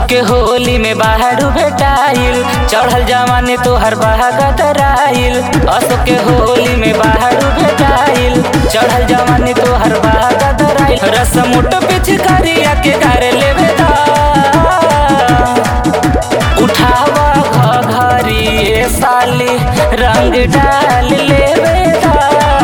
के होली में बाहर भेटाइल चढ़ल जवानी तोहर बहागतराइल असो के होली में बाहर भेटाइल चढ़ल जवानी तोहर बहागतराइल रसमुट पिचकारिया के घर लेवे दा उठावा घघरी ए साली रंग डाल लेवे दा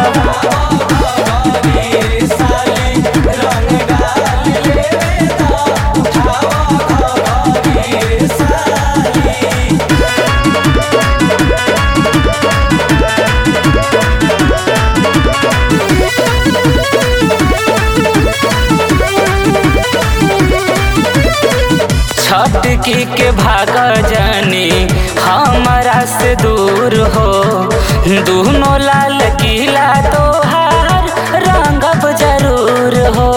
छटकी के भाग जानी हमारा से दूर हो दोनों लाल किला तोहार रंगब जरूर हो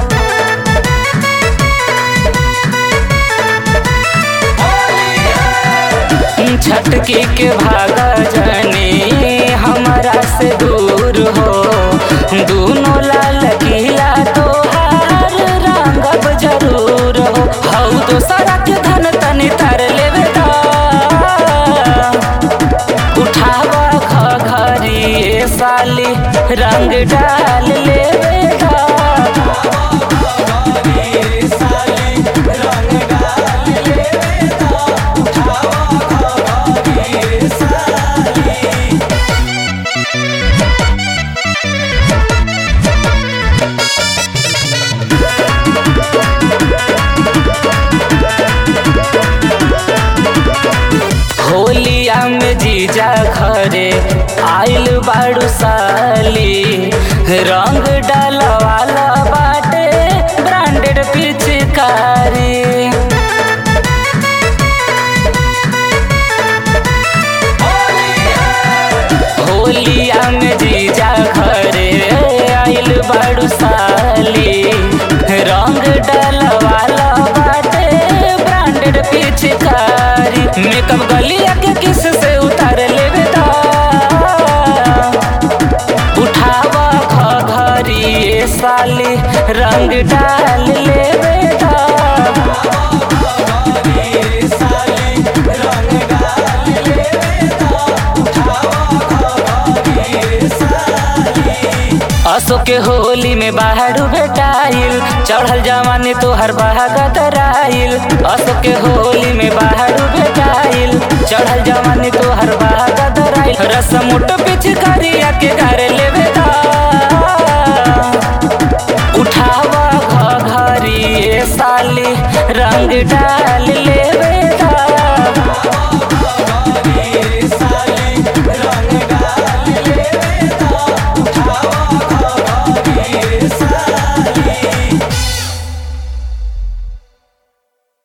छटकी के भाग जानी हमारा से दूर हो दोनों लाल किला तोहार रंगब जरूर हो हऊ तो सड़क धन तनी तर लेवे दा उठावा घघरी ए साली रंग डाल लेवे दा होलिया में जीजा घरे आइल बाड़ू साली रंग डालवाला बाटे ब्रांडेड पिचकारी होलिया में जीजा घरे आइल बाड़ू साली रंग डालवाला बाटे ब्रांडेड पिचकारी मेकअप गलिया के किस से उतार लेवे दा उठावा घघरी ए साली रंग डाल लेवे दा असो के होली में बाहर भेटाइल चढ़ल जवानी तोहर बहागतराइल असो के होली में बाहर भेटाइल चढ़ल जवानी तोहर बहागतराइल रसमुट पिचकारिया के घर लेवे दा उठावा घघरी ए साली रंग डाल लेवे